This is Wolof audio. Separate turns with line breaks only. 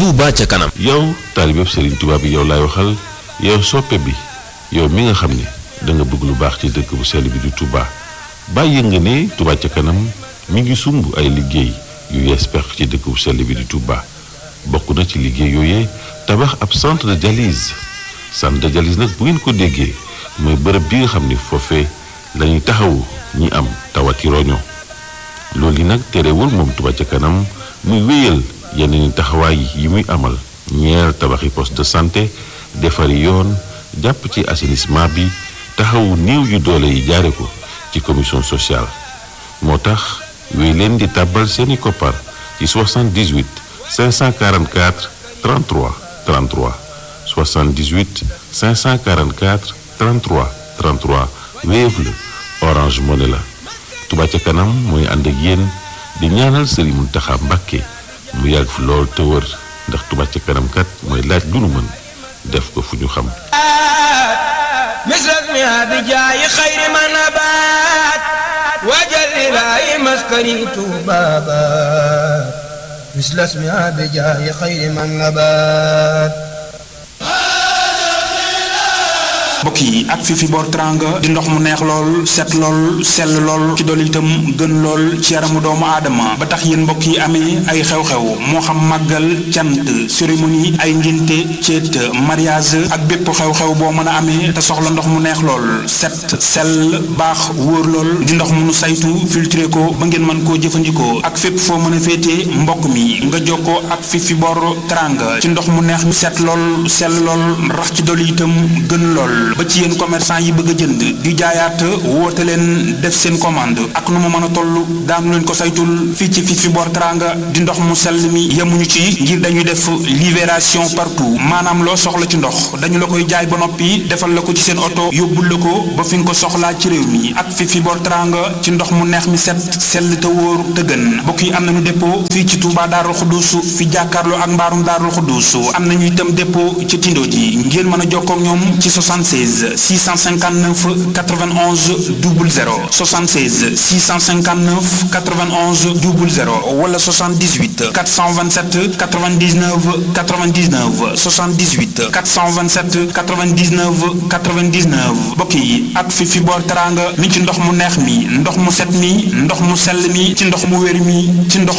Touba ca kanam.
yow taalibeb Serigne Touba bi yow laay waxal yow soppe bi yow mi nga xam ne da nga bëgg lu baax ci dëkk bu sell bi di Touba bàyyi nga ne Touba ca kanam mi ngi sumb ay liggéey yu yees pex ci dëkk bu sell bi di Touba bokk na ci liggéey yooyee tabax ab centre de dialyse centre de dialyse nag bu ngeen ko déggee mooy bërëb bi nga xam ni foofee lañuy taxawu ñi am tawati roño loolu yi nag terewul moom Touba ca kanam muy wéyal yeneen taxawaay yi muy amal ñeer tabaxi poste de santé defari yoon jàpp ci assainissement bi taxawu néew yu doole yi jaare ko ci commission sociale moo tax wéy leen di tàbbal seeni koppar ci 78 544 33 33 78 544 33 33 Wave la Orange Money la Touba ca kanam mooy ànd ak yéen di ñaanal Serigne Mountakha Mbacké mu yàgg fi lool te wër ndax Touba ca kanam kat mooy laaj lu nu mën def ko fu ñu xam
misras mi bi jaayi xayri ma nabaat wajal ilaahi maskani tuubaabaat misras mi bi jaayi xayri ma nabaat
mbokk yi ak fi fi boor teranga di ndox mu neex lool set lool sell lool ci dool itam gën lool ci yaramu doomu aadama ba tax yéen mbokk yi amee ay xew-xew moo xam màggal cant cérémonie ay ngénte ceet mariage ak bépp xew-xew boo mën a amee te soxla ndox mu neex lool set sell baax wóor lool di ndox mu nu saytu filtré ko ba ngeen mën koo jëfandikoo ak fépp foo mën a féetee mbokk mi nga jokkoo ak fi fi boor teranga ci ndox mu neex mi set lool sell lool rax ci dool itam gën lool ba ci yéen commerçant yi bëgg a jënd di jaayaat woote leen def seen commande ak nu mu mën a toll daanu leen ko saytul fii ci fi fi boor teranga di ndox mu sell mi yemuñu ci ngir dañuy def libération partout maanaam loo soxla ci ndox dañu la koy jaay ba noppi defal la ko ci seen oto yóbbul la ko ba fi nga ko soxlaa ci réew mi ak fi fi boor teranga ci ndox mu neex mi set sell te wóor te gën mbokk yi am nañu dépôt fii ci Touba Daarul Xuddus fi jàkkaarloo ak mbaarum Daarul Xuddus am nañu itam dépôt ci Tindo ji ngeen mën a jokkoo ak ñoom ci 76 659 91 00 76 659 91 00 wala 78 427 99 99 78 427 99 99 mbokk yi ak fi fi boor teranga mi ci ndox mu neex mi ndox mu set mi ndox mu sell mi ci ndox mu wér mi ci ndox